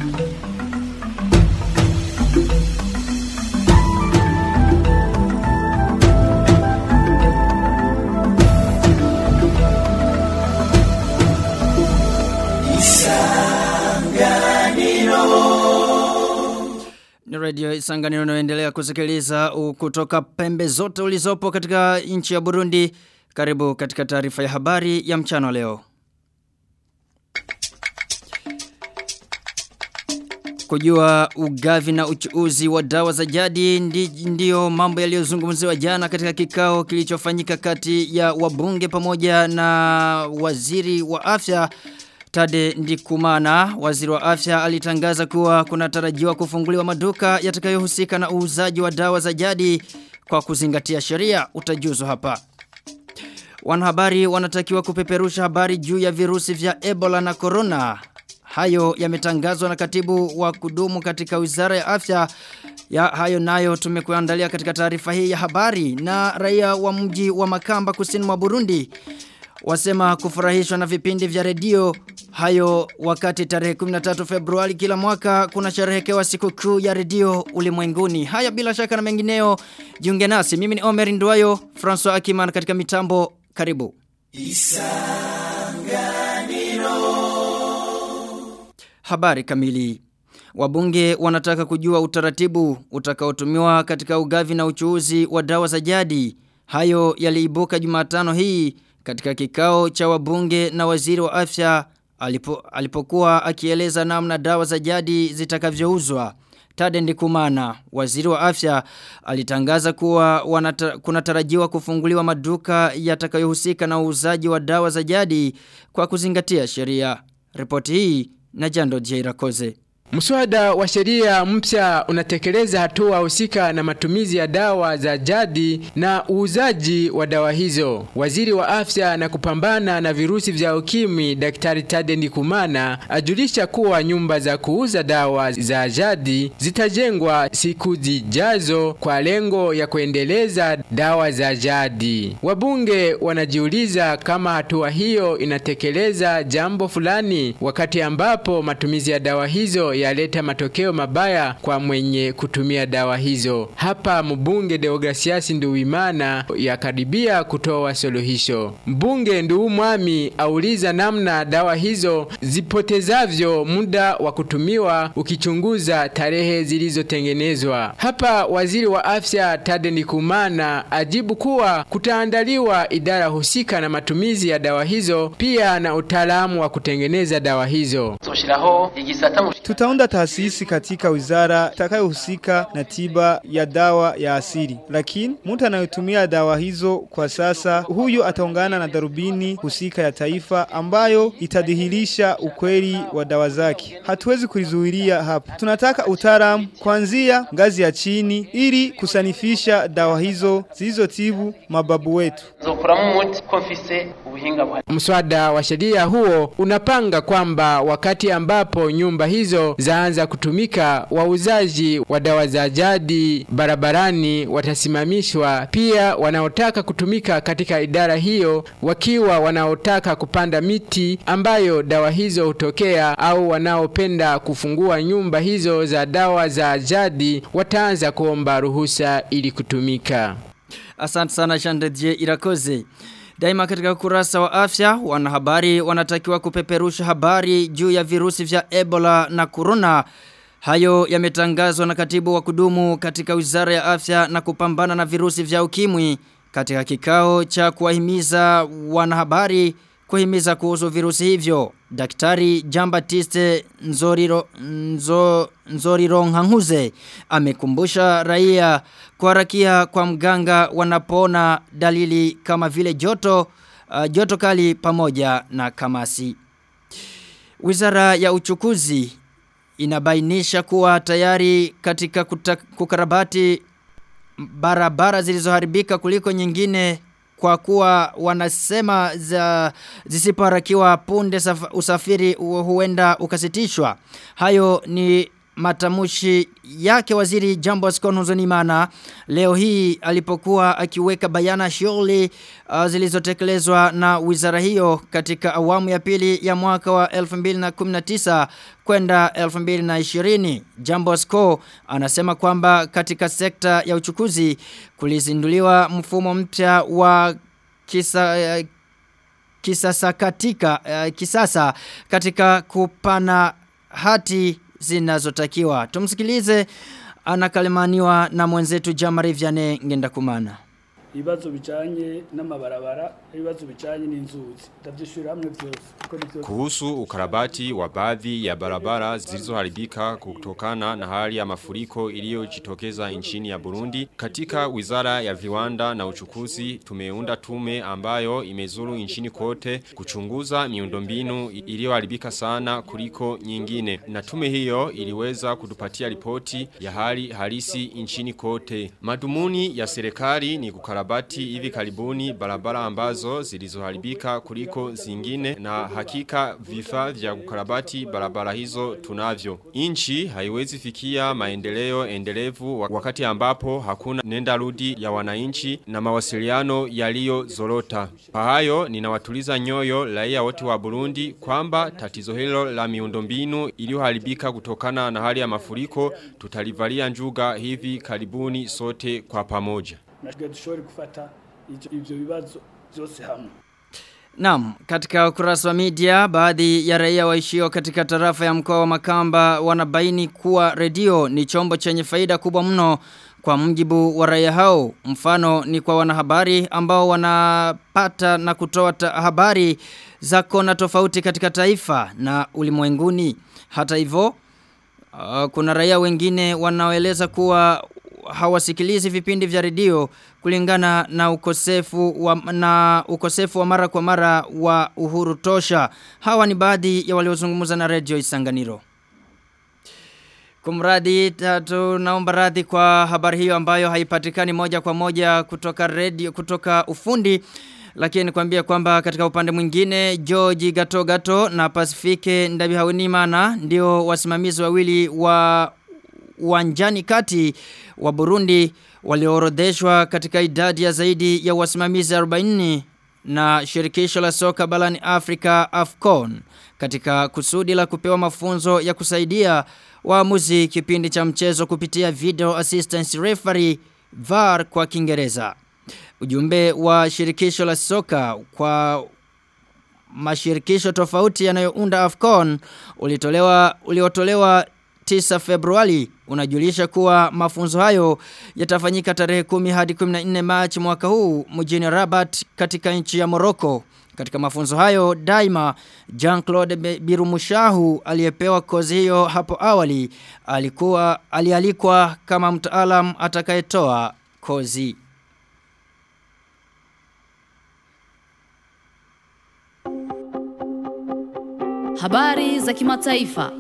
Ni radio Isanganiro unayoendelea kusikiliza u- kutoka pembe zote ulizopo katika nchi ya Burundi. Karibu katika taarifa ya habari ya mchana leo. Kujua ugavi na uchuuzi wa dawa za jadi ndi, ndiyo mambo yaliyozungumziwa jana katika kikao kilichofanyika kati ya wabunge pamoja na waziri wa afya Tade Ndikumana, waziri wa afya alitangaza kuwa kunatarajiwa kufunguliwa maduka yatakayohusika na uuzaji wa dawa za jadi kwa kuzingatia sheria utajuzo hapa. Wanahabari wanatakiwa kupeperusha habari juu ya virusi vya Ebola na Corona. Hayo yametangazwa na katibu wa kudumu katika wizara ya afya. Ya hayo nayo tumekuandalia katika taarifa hii ya habari na raia wa mji wa Makamba kusini mwa Burundi wasema kufurahishwa na vipindi vya redio hayo wakati tarehe 13 Februari kila mwaka kuna sherehekewa siku kuu ya redio ulimwenguni. Haya bila shaka na mengineo jiunge nasi. Mimi ni Omer Nduwayo, François Akiman katika mitambo. Karibu. Habari kamili. Wabunge wanataka kujua utaratibu utakaotumiwa katika ugavi na uchuuzi wa dawa za jadi. Hayo yaliibuka Jumatano hii katika kikao cha wabunge na waziri wa afya alipo, alipokuwa akieleza namna dawa za jadi zitakavyouzwa. Tade Ndikumana, waziri wa afya, alitangaza kuwa wanata, kunatarajiwa kufunguliwa maduka yatakayohusika na uuzaji wa dawa za jadi kwa kuzingatia sheria. Ripoti hii na Jando Jairakoze. Mswada wa sheria mpya unatekeleza hatua husika na matumizi ya dawa za jadi na uuzaji wa dawa hizo. Waziri wa afya na kupambana na virusi vya ukimwi Daktari Tade Ndikumana ajulisha kuwa nyumba za kuuza dawa za jadi zitajengwa siku zijazo kwa lengo ya kuendeleza dawa za jadi. Wabunge wanajiuliza kama hatua hiyo inatekeleza jambo fulani wakati ambapo matumizi ya dawa hizo yaleta matokeo mabaya kwa mwenye kutumia dawa hizo. Hapa mbunge Deogratias Nduwimana yakaribia kutoa suluhisho. Mbunge Nduwumwami auliza namna dawa hizo zipotezavyo muda wa kutumiwa ukichunguza tarehe zilizotengenezwa. Hapa waziri wa afya Tade Ndikumana ajibu kuwa kutaandaliwa idara husika na matumizi ya dawa hizo pia na utaalamu wa kutengeneza dawa hizo. Tutaunda taasisi katika wizara itakayohusika na tiba ya dawa ya asili. Lakini mtu anayetumia dawa hizo kwa sasa, huyo ataungana na darubini husika ya taifa ambayo itadhihirisha ukweli wa dawa zake. Hatuwezi kulizuilia hapa. Tunataka utaalamu kuanzia ngazi ya chini ili kusanifisha dawa hizo zilizotibu mababu wetu. Mswada wa sheria huo unapanga kwamba wakati ambapo nyumba hizo zaanza kutumika, wauzaji wa dawa za jadi barabarani watasimamishwa. Pia wanaotaka kutumika katika idara hiyo wakiwa wanaotaka kupanda miti ambayo dawa hizo hutokea au wanaopenda kufungua nyumba hizo za dawa za jadi wataanza kuomba ruhusa ili kutumika. Asante sana Shandeje Irakoze. Daima katika kurasa wa afya, wanahabari wanatakiwa kupeperusha habari juu ya virusi vya Ebola na Corona. Hayo yametangazwa na katibu wa kudumu katika wizara ya afya na kupambana na virusi vya ukimwi katika kikao cha kuwahimiza wanahabari kuhimiza kuhusu virusi hivyo. Daktari Jambatiste Nzoriro, Nzo, Nzoriro Nhanguze amekumbusha raia kuharakia kwa mganga wanapona dalili kama vile joto, uh, joto kali pamoja na kamasi. Wizara ya uchukuzi inabainisha kuwa tayari katika kuta, kukarabati barabara zilizoharibika kuliko nyingine kwa kuwa wanasema za zisipoharakiwa punde usafiri huenda ukasitishwa. Hayo ni matamushi yake waziri Jambo Skonuzonimana leo hii alipokuwa akiweka bayana shughuli uh, zilizotekelezwa na wizara hiyo katika awamu ya pili ya mwaka wa 2019 kwenda 2020 Jambo Sko anasema kwamba katika sekta ya uchukuzi kulizinduliwa mfumo mpya wa kisa uh, kisasa katika uh, kisasa katika kupana hati zinazotakiwa. Tumsikilize anakalimaniwa na mwenzetu Jamari Vianney Ngendakumana. ibibazo bijanye n'amabarabara ibibazo bijanye n'inzuzi ndavyishura hamwe vyose kuhusu ukarabati wa baadhi ya barabara zilizoharibika kutokana na hali ya mafuriko iliyojitokeza nchini ya Burundi katika Wizara ya Viwanda na Uchukuzi tumeunda tume ambayo imezuru nchini kote kuchunguza miundombinu iliyoharibika sana kuliko nyingine na tume hiyo iliweza kutupatia ripoti ya hali halisi nchini kote madumuni ya serikali ni kukarabati kukarabati hivi karibuni barabara ambazo zilizoharibika kuliko zingine na hakika vifaa vya kukarabati barabara hizo tunavyo. Inchi haiwezi fikia maendeleo endelevu wakati ambapo hakuna nenda rudi ya wananchi na mawasiliano yaliyo zorota. Kwa hayo ninawatuliza nyoyo raia wote wa Burundi kwamba tatizo hilo la miundombinu iliyoharibika kutokana na hali ya mafuriko tutalivalia njuga hivi karibuni sote kwa pamoja natwe dushobore gufata ivyo bibazo byose hamwe Naam, katika ukurasa wa media baadhi ya raia waishio katika tarafa ya mkoa wa Makamba wanabaini kuwa redio ni chombo chenye faida kubwa mno kwa mjibu wa raia hao. Mfano ni kwa wanahabari ambao wanapata na kutoa habari za kona tofauti katika taifa na ulimwenguni. Hata hivyo uh, kuna raia wengine wanaoeleza kuwa hawasikilizi vipindi vya redio kulingana na ukosefu wa, na ukosefu wa mara kwa mara wa uhuru tosha. Hawa ni baadhi ya waliozungumza na redio Isanganiro. Kumradi tatu naomba radhi kwa habari hiyo ambayo haipatikani moja kwa moja kutoka redio kutoka ufundi lakini nikwambia kwamba katika upande mwingine George Gato Gato na Pasifike Ndabihaunimana ndio wasimamizi wawili wa uwanjani kati wa Burundi walioorodheshwa katika idadi ya zaidi ya wasimamizi 40 na shirikisho la soka balani Afrika AFCON katika kusudi la kupewa mafunzo ya kusaidia waamuzi kipindi cha mchezo kupitia video assistance referee VAR kwa Kiingereza. Ujumbe wa shirikisho la soka kwa mashirikisho tofauti yanayounda AFCON ulitolewa uliotolewa 9 Februari unajulisha kuwa mafunzo hayo yatafanyika tarehe 10 hadi 14 Machi mwaka huu mjini Rabat katika nchi ya Morocco. Katika mafunzo hayo daima Jean-Claude Birumushahu aliyepewa kozi hiyo hapo awali alikuwa alialikwa kama mtaalam atakayetoa kozi. Habari za kimataifa.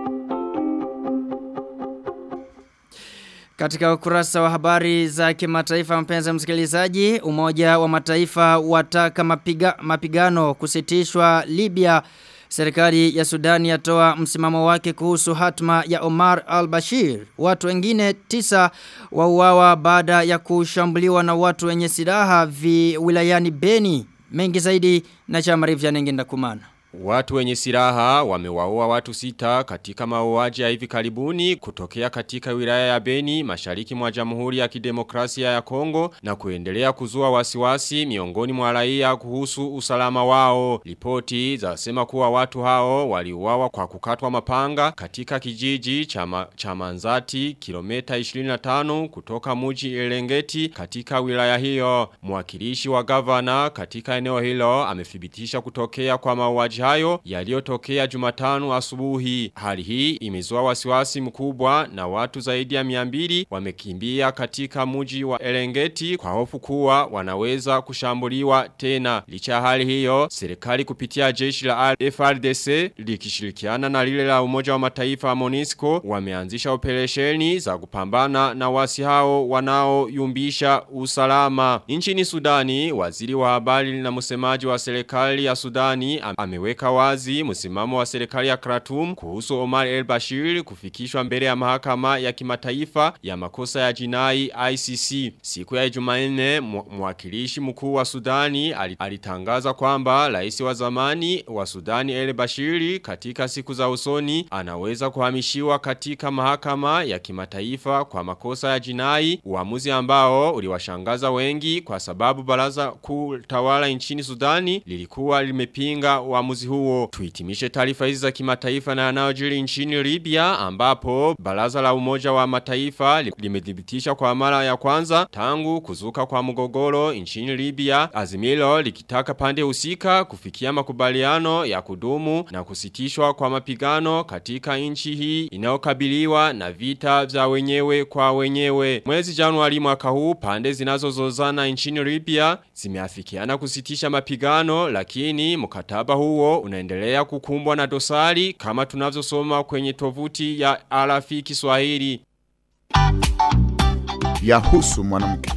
Katika ukurasa wa habari za kimataifa mpenzi msikilizaji, Umoja wa Mataifa wataka mapiga, mapigano kusitishwa Libya. Serikali ya Sudani yatoa msimamo wake kuhusu hatma ya Omar al-Bashir. Watu wengine tisa wauawa baada ya kushambuliwa na watu wenye silaha vi wilayani Beni. Mengi zaidi na chama Rivya Nengenda Kumana. Watu wenye silaha wamewaua watu sita katika mauaji ya hivi karibuni kutokea katika wilaya ya Beni mashariki mwa Jamhuri ya Kidemokrasia ya Kongo na kuendelea kuzua wasiwasi miongoni mwa raia kuhusu usalama wao. Ripoti zasema kuwa watu hao waliuawa kwa kukatwa mapanga katika kijiji cha cha Manzati kilomita 25 kutoka muji Elengeti katika wilaya hiyo. Mwakilishi wa gavana katika eneo hilo amethibitisha kutokea kwa mauaji hayo yaliyotokea Jumatano asubuhi. Hali hii imezua wasiwasi mkubwa na watu zaidi ya 200 wamekimbia katika muji wa Elengeti kwa hofu kuwa wanaweza kushambuliwa tena. Licha ya hali hiyo, serikali kupitia jeshi la FRDC likishirikiana na lile la Umoja wa Mataifa MONUSCO wameanzisha operesheni za kupambana na wasi hao wanaoyumbisha usalama. Nchini Sudani, waziri wa habari na msemaji wa serikali ya Sudani amewe akiweka wazi msimamo wa serikali ya Khartoum kuhusu Omar el-Bashir kufikishwa mbele ya mahakama ya kimataifa ya makosa ya jinai ICC. Siku ya Jumanne mwakilishi mkuu wa Sudani alitangaza kwamba rais wa zamani wa Sudani el-Bashir katika siku za usoni anaweza kuhamishiwa katika mahakama ya kimataifa kwa makosa ya jinai, uamuzi ambao uliwashangaza wengi kwa sababu baraza kuu tawala nchini Sudani lilikuwa limepinga uamuzi huo. Tuitimishe taarifa hizi za kimataifa na yanayojiri nchini Libya ambapo baraza la umoja wa mataifa limedhibitisha kwa mara ya kwanza tangu kuzuka kwa mgogoro nchini Libya azimilo likitaka pande husika kufikia makubaliano ya kudumu na kusitishwa kwa mapigano katika nchi hii inayokabiliwa na vita vya wenyewe kwa wenyewe. Mwezi Januari mwaka huu pande zinazozozana nchini Libya zimeafikiana kusitisha mapigano lakini mkataba huo unaendelea kukumbwa na dosari kama tunavyosoma kwenye tovuti ya RFI Kiswahili. Yahusu mwanamke.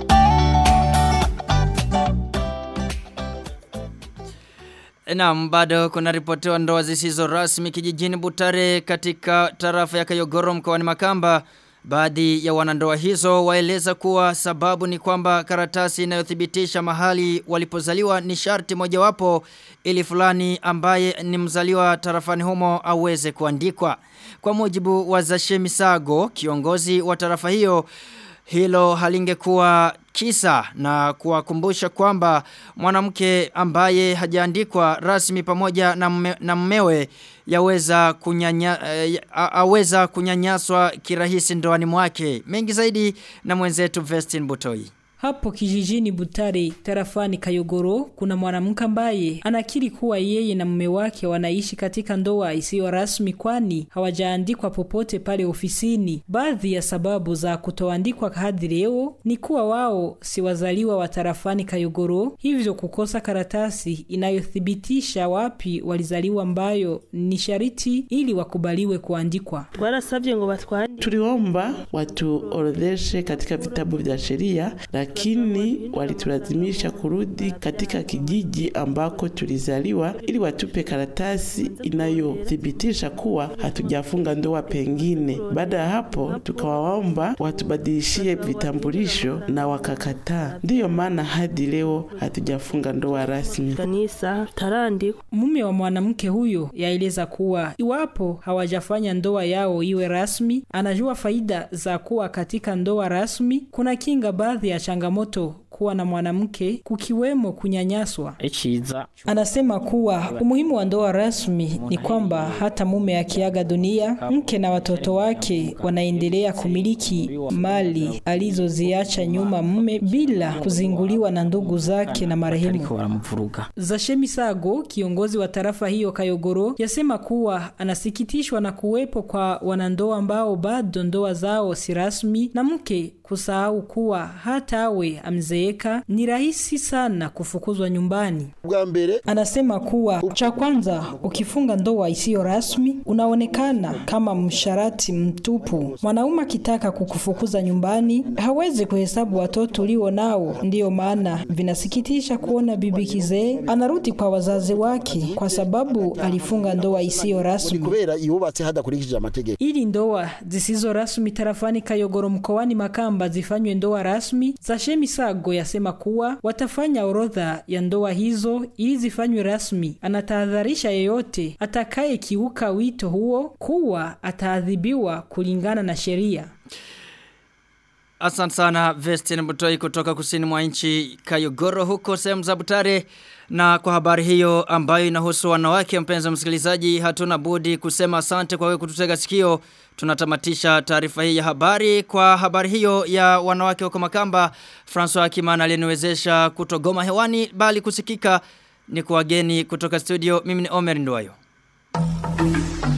Naam bado kuna ripotiwa ndoa zisizo rasmi kijijini Butare katika tarafa ya Kayogoro mkoani Makamba. Baadhi ya wanandoa hizo waeleza kuwa sababu ni kwamba karatasi inayothibitisha mahali walipozaliwa ni sharti mojawapo ili fulani ambaye ni mzaliwa tarafani humo aweze kuandikwa. Kwa mujibu wa Zashemi Sago, kiongozi wa tarafa hiyo, hilo halingekuwa kisa na kuwakumbusha kwamba mwanamke ambaye hajaandikwa rasmi pamoja na, mme, na mmewe yaweza kunyanya, uh, aweza kunyanyaswa kirahisi ndoani mwake. Mengi zaidi na mwenzetu Vestin Butoi. Hapo kijijini Butare, tarafani Kayogoro, kuna mwanamke ambaye anakiri kuwa yeye na mume wake wanaishi katika ndoa isiyo rasmi kwani hawajaandikwa popote pale ofisini. Baadhi ya sababu za kutoandikwa hadi leo ni kuwa wao si wazaliwa wa tarafani Kayogoro, hivyo kukosa karatasi inayothibitisha wapi walizaliwa ambayo ni shariti ili wakubaliwe kuandikwa. Twarasabye ngo batwandike. Tuliomba watuorodheshe katika vitabu vya sheria lakini walitulazimisha kurudi katika kijiji ambako tulizaliwa ili watupe karatasi inayothibitisha kuwa hatujafunga ndoa pengine. Baada ya hapo, tukawaomba watubadilishie vitambulisho na wakakataa. Ndiyo maana hadi leo hatujafunga ndoa rasmi. Kanisa tarandikwa. Mume wa mwanamke huyo yaeleza kuwa iwapo hawajafanya ndoa yao iwe rasmi, anajua faida za kuwa katika ndoa rasmi. Kuna kinga baadhi ya changamoto kuwa na mwanamke kukiwemo kunyanyaswa. Echiza. Anasema kuwa umuhimu wa ndoa rasmi ni kwamba hata mume akiaga dunia, mke na watoto wake wanaendelea kumiliki mali alizoziacha nyuma mume bila kuzinguliwa na ndugu zake na marehemu. Zashemi Sago, kiongozi wa tarafa hiyo Kayogoro, yasema kuwa anasikitishwa na kuwepo kwa wanandoa ambao bado ndoa zao si rasmi na mke kusahau kuwa hata awe amzeeka ni rahisi sana kufukuzwa nyumbani. Anasema kuwa cha kwanza, ukifunga ndoa isiyo rasmi unaonekana kama msharati mtupu. Mwanaume akitaka kukufukuza nyumbani hawezi kuhesabu watoto ulio nao. Ndiyo maana vinasikitisha kuona bibi kizee anarudi kwa wazazi wake kwa sababu alifunga ndoa isiyo rasmi. Ili ndoa zisizo rasmi tarafani Kayogoro mkoani Makamba kwamba zifanywe ndoa rasmi, Zashemi Sago yasema kuwa watafanya orodha ya ndoa hizo ili zifanywe rasmi. Anatahadharisha yeyote atakaye kiuka wito huo kuwa ataadhibiwa kulingana na sheria. Asante sana Vestin Butoi kutoka kusini mwa nchi Kayogoro huko sehemu za Butare. Na kwa habari hiyo ambayo inahusu wanawake mpenzi msikilizaji hatuna budi kusema asante kwa wewe kututega sikio. Tunatamatisha taarifa hii ya habari kwa habari hiyo ya wanawake huko Makamba. François Kimana aliniwezesha kutogoma hewani bali kusikika ni kwa wageni kutoka studio. Mimi ni Omer Ndwayo.